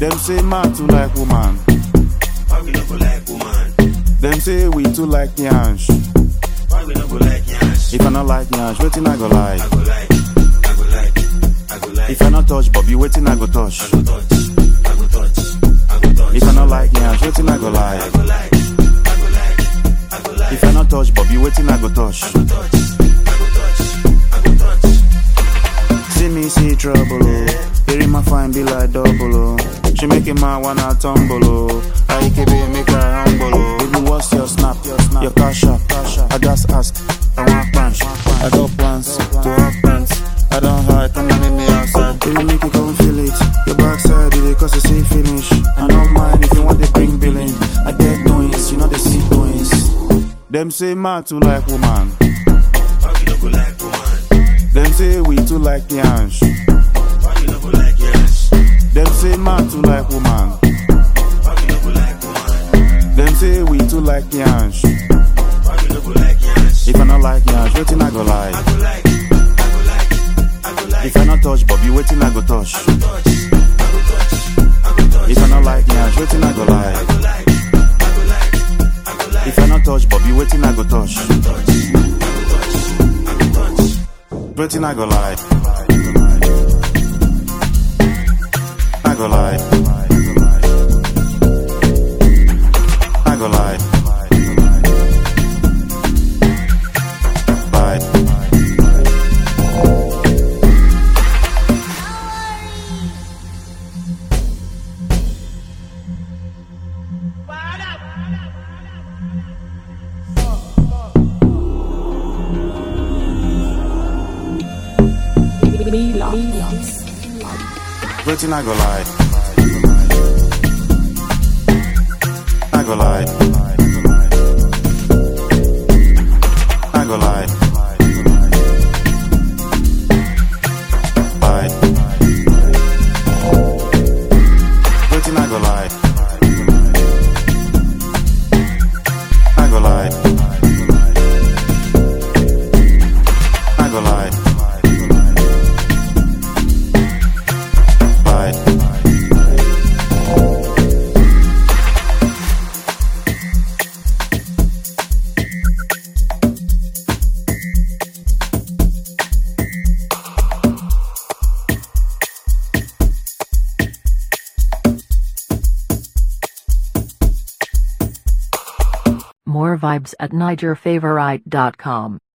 Them say man too like woman. Why we no go like woman? Them say we too like yansh. Why we no go like yansh? If I not like yansh, waiting I go like. I go like, I go like, I go like. If I not touch Bobby, waiting I go touch. I go touch, I go touch, I go touch. If I not like yansh, waiting I go like. I go like, I go like, I go like. If I not touch Bobby, waiting I go touch. I go touch, I go touch, I go touch. See me see trouble, oh. Hearing my fine be like double, oh. She make a man wanna tumble, oh. I can be make her humble, oh. Baby, what's your snap? Your snap, your cash up, cash up. I just ask, I want plans. I got plans to have plans. I don't hide, come and meet me outside. Baby, make you come feel it. Your backside, it cause you see finish. I don't mind if you want to bring billing. I get doings, you know they see doings. Them say man too like woman. Why we no go like woman? Them say we too like yansh. Why we no go like yansh? Them say man too like woman. Why we no go like woman? Them say we too like yansh. Why we no go like yansh? If I not like yansh, waiting I go like. I go like, I go like, I go like. If I not touch Bobby, waiting I go touch. touch, I go touch, I go touch. If I not like yansh, waiting I go like. I go like, I go like, I go like. If I not touch Bobby, waiting I go touch. touch, I go touch, I go touch. Waiting I go like. I go like. I go like. Bye. Waiting I go like. I go like. I go like. Bye. Waiting I go like. I go like. I go like. Bye. More vibes at NigerFavorite.com.